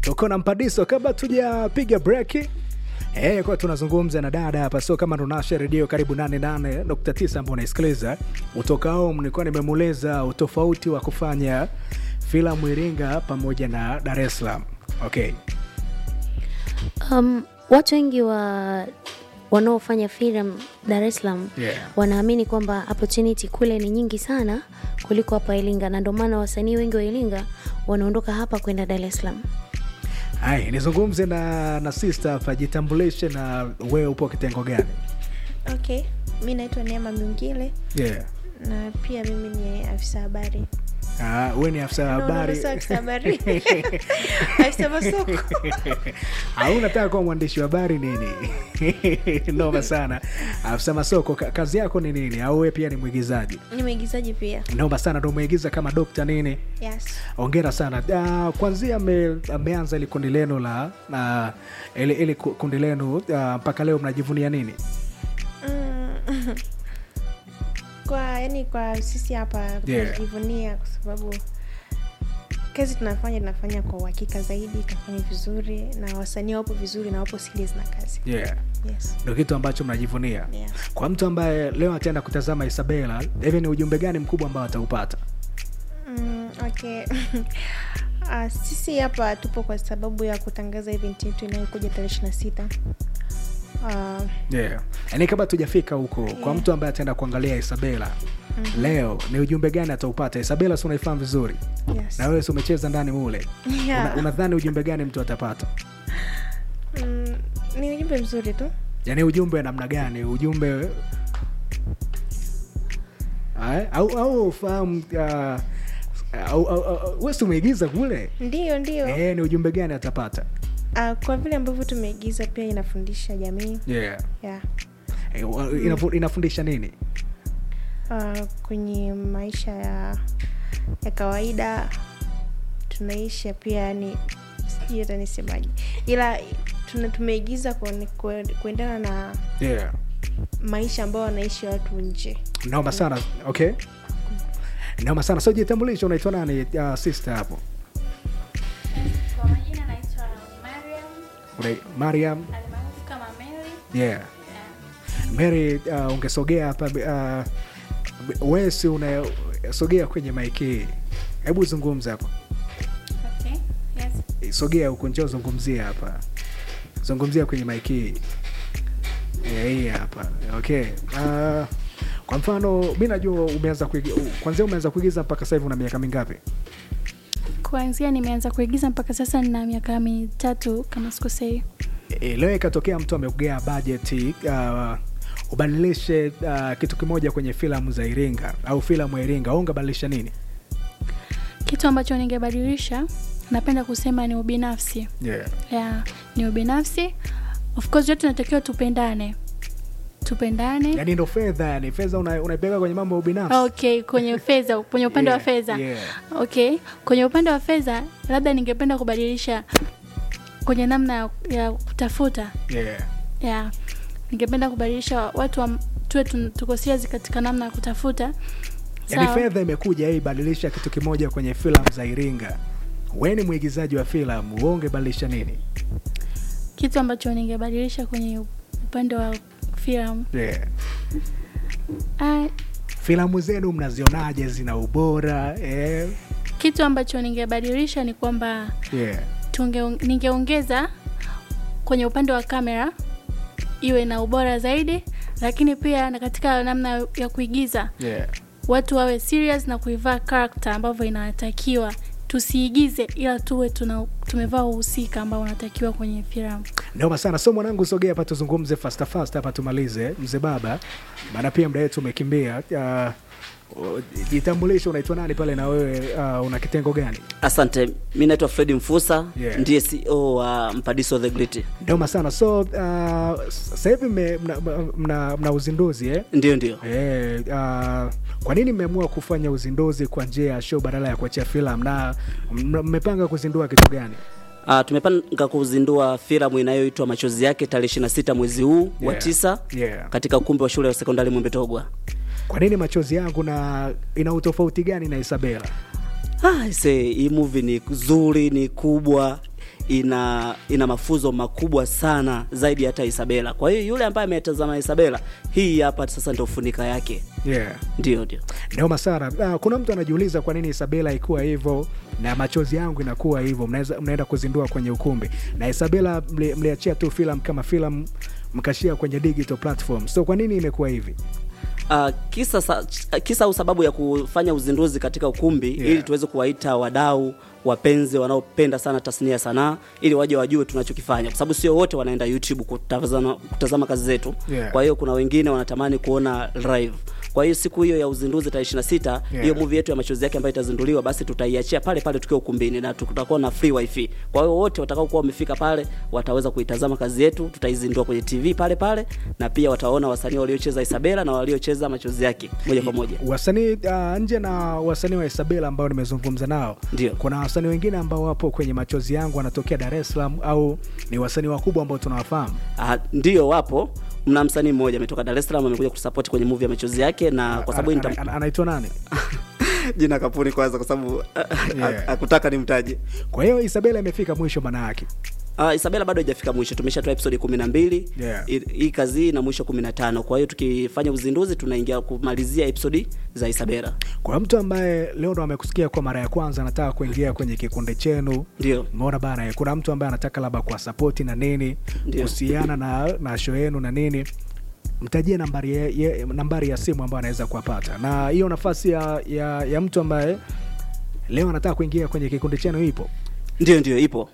tuko na mpadiso kabla tujapiga breki Eh, kwa tunazungumza na dada hapa, sio kama tunasha redio karibu 88.9 ambao unaisikiliza kutoka home. Nilikuwa nimemueleza utofauti wa kufanya filamu Iringa pamoja na Dar es Salaam. Okay. Um, watu wengi wa wanaofanya filamu Dar es Salaam Yeah. wanaamini kwamba opportunity kule ni nyingi sana kuliko hapa Iringa, na ndio maana wasanii wengi wa Iringa wanaondoka hapa kwenda Dar es Salaam. Hai, nizungumze na na sister hapa, jitambulishe na wewe upo kitengo gani? Okay, mi naitwa Neema Mungile Yeah. na pia mimi ni afisa habari. Ah, wewe ni afisa No, no, no, habari. sio afisa habari. afisa masoko. au unataka kuwa mwandishi wa habari nini? Noma sana. Afisa masoko, ka- kazi yako ni nini? Au wewe pia ni mwigizaji? Ni mwigizaji pia. Noma sana, ndo umeigiza kama dokta nini? Yes. Ongera sana. Uh, kwanzia ame, ameanza ili kundi lenu la na ili, ili ku- kundi lenu ah, mpaka leo mnajivunia nini? Mm. kwa yani kwa sisi hapa Yeah. tunajivunia kwa sababu kazi tunafanya tunafanya kwa uhakika zaidi, tunafanya vizuri na wasanii wapo vizuri na wapo serious na kazi. Yeah. Yes. Ndo kitu ambacho mnajivunia. Yeah. Kwa mtu ambaye leo ataenda kutazama Isabela, hivi ni ujumbe gani mkubwa ambao ataupata? Mm, okay. Uh, sisi hapa tupo kwa sababu ya kutangaza event yetu inayokuja tarehe ishirini na sita uh, Yeah. Yaani kabla tujafika huko, kwa Yeah. mtu ambaye ataenda kuangalia Isabela leo, ni ujumbe gani ataupata? Isabela si unaifahamu vizuri, yes. na wewe si umecheza ndani mule, Yeah. Una- unadhani ujumbe gani mtu atapata? Mm, ni ujumbe mzuri tu Yaani ujumbe wa namna gani? Ujumbe Ae, au au ufahamu uh, au, au, au, wewe si umeigiza kule ndio ndio eh, ni ujumbe gani atapata? uh, kwa vile ambavyo tumeigiza pia inafundisha jamii Yeah. yeah. Eh, wa- inafu- inafundisha nini? uh, kwenye maisha ya ya kawaida tunaisha pia yani sijui hata nisemaje ila tuna tumeigiza kuone- kue- kuendana na Yeah. maisha ambayo wanaishi watu nje Naomba sana. Okay. Naomba sana. So jitambulisho, unaitwa nani uh, sister hapo? Kwa majina naitwa Mariam Una- Mariam. almaarufu kama Mary. Yeah. Mary, uh, ungesogea hapa uh, wewe si unasogea kwenye maiki. Hebu zungumza hapo. Okay. Yes. Sogea huko, njoo zungumzia hapa. Zungumzia kwenye maiki. Yeah, hii hapa. Okay. Uh, kwa mfano mi najua umeanza kuigiza kwanzia umeanza kuigiza mpaka sasa hivi una miaka mingapi? Kuanzia nimeanza kuigiza mpaka sasa nina miaka mitatu kama sikosei. E, leo ikatokea mtu amekugea bajeti uh, ubadilishe uh, kitu kimoja kwenye filamu za Iringa au filamu ya Iringa, au ungebadilisha nini? Kitu ambacho ningebadilisha napenda kusema ni ubinafsi. Yeah. Yeah, ni ubinafsi. Of course yote tunatakiwa tupendane. Tupendane. Yani ndo fedha, yani fedha una- unaipeleka kwenye mambo ya ubinafsi. Okay, kwenye fedha, kwenye upande Yeah, wa fedha. yeah. Okay, kwenye upande wa fedha labda ningependa kubadilisha kwenye namna ya- ya kutafuta Yeah. yeah. ningependa kubadilisha watu wa, tuwe tun- tuko serious katika namna ya kutafuta Yani Sawa. fedha imekuja hii badilisha kitu kimoja kwenye filamu za Iringa. We ni mwigizaji wa filamu, wewe ungebadilisha nini? kitu ambacho ningebadilisha kwenye upande wa filamu Yeah. ah, Filamu zenu mnazionaje? Zina ubora eh? kitu ambacho ningebadilisha ni kwamba Yeah. tunge, ningeongeza kwenye upande wa kamera iwe na ubora zaidi lakini pia na katika namna ya kuigiza Yeah. watu wawe serious na kuivaa character ambavyo inatakiwa tusiigize ila tuwe tuna, tumevaa uhusika ambao unatakiwa kwenye filamu Noma sana. So mwanangu, sogea hapa tuzungumze fasta fasta hapa tumalize, mzee baba, maana pia muda wetu umekimbia. Uh, jitambulishe, unaitwa nani pale na wewe uh, una kitengo gani? Asante, mi naitwa Fredi Mfusa Yeah. ndiye CEO wa Mpadiso the Great. Noma sana. So uh, sasa hivi mme- mna, mna, mna uzinduzi eh? Ndio, ndio. Eh, uh, kwa nini mmeamua kufanya uzinduzi kwa njia ya show badala ya kuachia filamu na m- mmepanga kuzindua kitu gani? Uh, tumepanga kuzindua filamu inayoitwa Machozi yake tarehe 26 mwezi huu wa Yeah. tisa Yeah. katika ukumbi wa shule ya sekondari Mwembetogwa. Kwa nini machozi yangu na ina utofauti gani na Isabela? Ah, ise, hii movie ni nzuri, ni kubwa, ina ina mafuzo makubwa sana zaidi hata Isabela. Kwa hiyo yule ambaye ametazama Isabela, hii hapa sasa ndio funika yake. yeah. Ndio, ndio. Noma sana. Uh, kuna mtu anajiuliza kwa nini Isabela ikuwa hivyo na machozi yangu inakuwa hivyo. Mnaweza mnaenda kuzindua kwenye ukumbi na Isabela mli- mliachia tu filamu kama filamu mkashia kwenye digital platform, so kwa nini imekuwa hivi? Uh, kisa, sa, kisa au sababu ya kufanya uzinduzi katika ukumbi Yeah. ili tuweze kuwaita wadau wapenzi wanaopenda sana tasnia ya sanaa ili waje wajue tunachokifanya, kwa sababu sio wote wanaenda YouTube kutazama, kutazama kazi zetu Yeah. kwa hiyo kuna wengine wanatamani kuona live. Kwa hiyo siku hiyo ya uzinduzi tarehe 26 hiyo Yeah. movie yetu ya machozi yake ambayo itazinduliwa, basi tutaiachia pale pale tukiwa ukumbini na tutakuwa na free wifi. Kwa hiyo wote watakao kuwa wamefika pale wataweza kuitazama kazi yetu, tutaizindua kwenye TV pale pale, na pia wataona wasanii waliocheza Isabela na waliocheza machozi yake moja kwa moja. Wasanii uh, nje na wasanii wa Isabela ambao nimezungumza nao, Ndio. kuna wasanii wengine ambao wapo kwenye machozi yangu wanatokea Dar es Salaam au ni wasanii wakubwa ambao tunawafahamu? Ah, ndio wapo. Mna msanii mmoja ametoka Dar es Salaam amekuja kutusupport kwenye movie ya machozi yake, na kwa sababu Ana- nitam- ana- anaitwa nani? jina kapuni kwanza, kwa sababu Yeah. hakutaka nimtaje. Kwa hiyo Isabela imefika mwisho maana yake. Uh, Isabela bado haijafika mwisho, tumeshatoa episode 12 Yeah. hii hii kazi hii na mwisho 15. Kwa hiyo tukifanya uzinduzi tunaingia kumalizia episode za Isabela. Kwa mtu ambaye leo ndo amekusikia kwa mara ya kwanza anataka kuingia kwenye kikundi chenu, Ndio. umeona bana, eh, kuna mtu ambaye anataka labda kwa sapoti na nini Ndio. kuhusiana na, na show yenu na nini, mtajie nambari ya, ya, nambari ya simu ambayo anaweza kuwapata, na hiyo nafasi ya, ya, ya mtu ambaye leo anataka kuingia kwenye kikundi chenu ipo. Ndio, ndio ipo.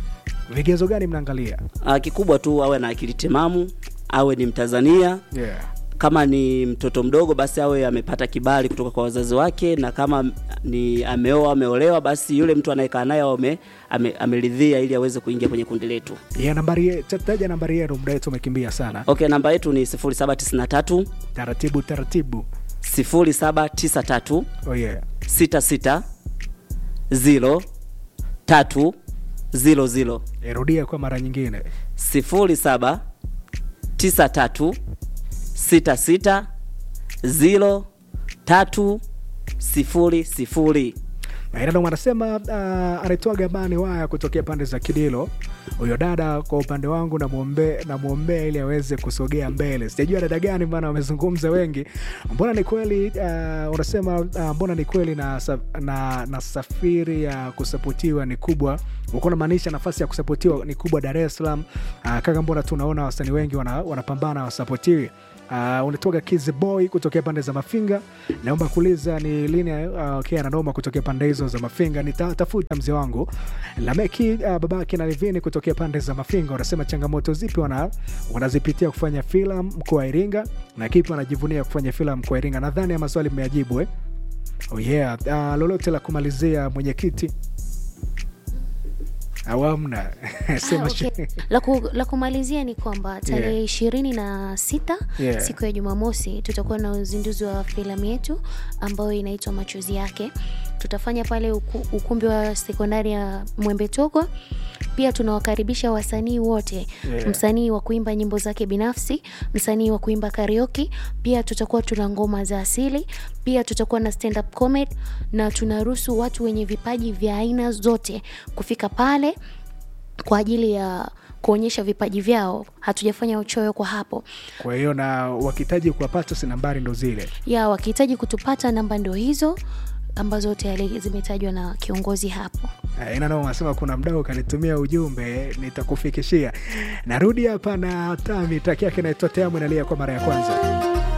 Vigezo gani mnaangalia? Uh, kikubwa tu awe na akili timamu, awe ni Mtanzania. Yeah. Kama ni mtoto mdogo, basi awe amepata kibali kutoka kwa wazazi wake, na kama ni ameoa ameolewa, basi yule mtu anayekaa naye ame, ame, ameridhia ili aweze kuingia kwenye kundi letu. Ya nambari ye- ta- taja nambari yenu, muda wetu umekimbia sana. Okay, namba yetu ni 0793 Taratibu taratibu. 0793 Oh yeah. 66 0 3 0 0 Irudia kwa mara nyingine. 07 93 66 0 3 0 0 Nainado wanasema uh, anaitwa Gabani Waya kutokea pande za Kidilo. Huyo dada kwa upande wangu namwombea namwombea ili aweze kusogea mbele. Sijajua dada gani, maana wamezungumza wengi. Mbona ni kweli uh, unasema uh, mbona ni kweli na, sa- na, na safiri ya kusapotiwa ni kubwa uko unamaanisha nafasi ya kusapotiwa ni kubwa Dar es Salaam. Uh, kaka, mbona tunaona wasanii wengi wana- wanapambana wasapotiwi Uh, unatoka Kids Boy kutokea pande za Mafinga. Naomba kuuliza ni lini uh, okay, ananoma kutokea pande hizo za Mafinga. Nitatafuta mzee wangu Lameki uh, babake na Livini kutokea pande za Mafinga. Wanasema changamoto zipi wana, wanazipitia kufanya filamu mkoa wa Iringa na kipi wanajivunia kufanya filamu mkoa wa Iringa. Nadhani ya maswali mmeyajibu eh? Oh yeah. Uh, lolote la kumalizia mwenyekiti awamna sema Ah, okay. la, ku, la kumalizia ni kwamba tarehe ishirini na sita Yeah. siku ya Jumamosi tutakuwa na uzinduzi wa filamu yetu ambayo inaitwa Machozi Yake. Tutafanya pale uku, ukumbi wa sekondari ya Mwembe Togwa. Pia tunawakaribisha wasanii wote Yeah. msanii wa kuimba nyimbo zake binafsi, msanii wa kuimba karaoke. Pia tutakuwa tuna ngoma za asili, pia tutakuwa na stand up comedy, na tunaruhusu watu wenye vipaji vya aina zote kufika pale kwa ajili ya kuonyesha vipaji vyao. Hatujafanya uchoyo kwa hapo Kwa hiyo na wakihitaji kuwapata, si nambari ndo zile. ya wakihitaji kutupata, namba ndio hizo ambazo tayari zimetajwa na kiongozi hapo. Eh, ina noma, nasema kuna mdau kanitumia ujumbe, nitakufikishia. Narudi hapa na Tami, traki yake inaitwa Teamu inalia kwa mara ya kwanza.